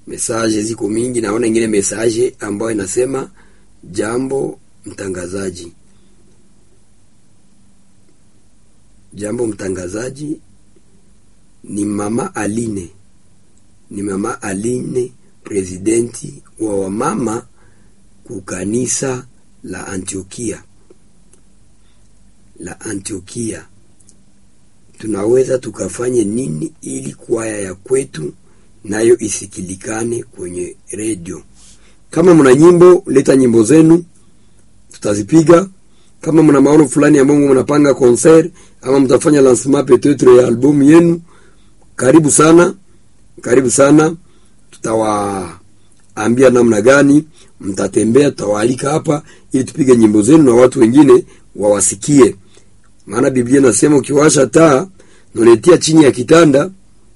Mesaje ziko mingi, naona ingine mesaje ambayo inasema jambo mtangazaji, jambo mtangazaji, ni mama Aline, ni mama Aline, presidenti wa wamama kukanisa la Antiokia la Antiokia. Tunaweza tukafanye nini ili kwaya ya kwetu nayo isikilikane kwenye redio? Kama mna nyimbo, leta nyimbo zenu, tutazipiga. Kama mna maono fulani ambayo mnapanga concert ama mtafanya lancement peut-etre ya albumu yenu, karibu sana, karibu sana. Tutawaambia namna gani mtatembea, tutawaalika hapa ili tupige nyimbo zenu na watu wengine wawasikie. Maana Biblia nasema ukiwasha taa unatia chini ya kitanda,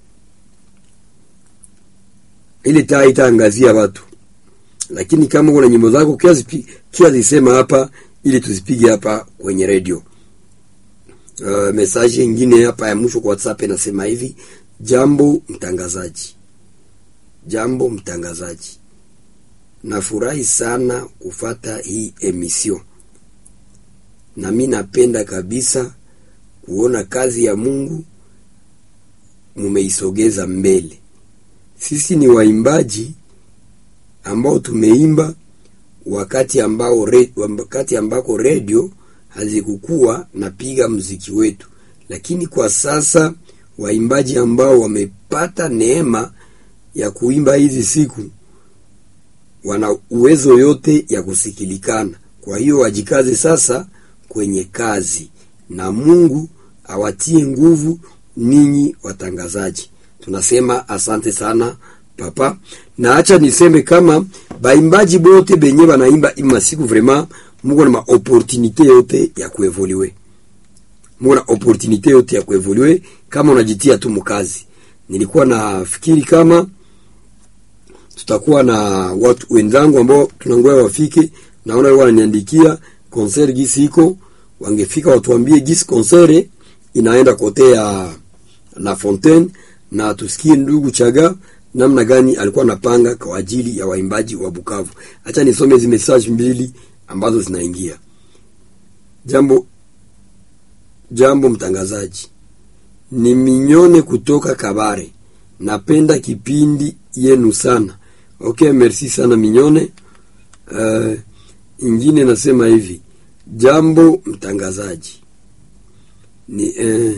ile taa itaangazia watu. Lakini kama kuna nyimbo zako kia zisema hapa ili tuzipige hapa kwenye redio. Uh, message nyingine hapa ya mwisho kwa WhatsApp inasema hivi: jambo mtangazaji, jambo mtangazaji, nafurahi sana kufata hii emission na mi napenda kabisa kuona kazi ya Mungu mumeisogeza mbele. Sisi ni waimbaji ambao tumeimba wakati ambao re, wakati ambako redio hazikukuwa napiga mziki wetu, lakini kwa sasa waimbaji ambao wamepata neema ya kuimba hizi siku wana uwezo yote ya kusikilikana. Kwa hiyo wajikaze sasa kwenye kazi na Mungu awatie nguvu ninyi watangazaji. Tunasema asante sana papa, na acha niseme kama baimbaji bote benye banaimba ima siku vraiment muko na maopportunite yote ya kuevoluer, muko na opportunite yote ya kuevoluer kama unajitia tu mkazi. Nilikuwa nafikiri kama tutakuwa na watu wenzangu ambao tunangoja wafike, naona wao wananiandikia concert gisi iko wangefika watuambie gisi concert inaenda kote ya La Fontaine, na tusikie ndugu Chaga namna gani alikuwa anapanga kwa ajili ya waimbaji wa Bukavu. Acha nisome hizo message mbili ambazo zinaingia. Jambo jambo, mtangazaji, ni minyone kutoka Kabare, napenda kipindi yenu sana. Okay, merci sana minyone. Uh, ingine nasema hivi Jambo mtangazaji, ni eh,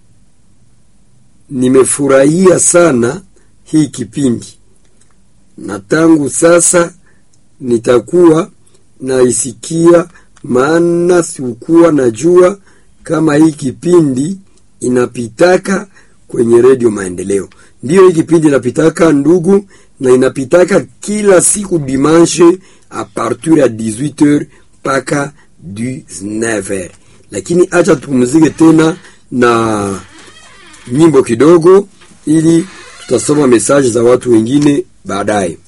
nimefurahia sana hii kipindi na tangu sasa nitakuwa naisikia, maana sikuwa najua kama hii kipindi inapitaka kwenye redio Maendeleo. Ndiyo, hii kipindi inapitaka ndugu, na inapitaka kila siku dimanche a partir ya 18h mpaka 19h. Lakini acha tupumzike tena na nyimbo kidogo, ili tutasoma mesaje za watu wengine baadaye.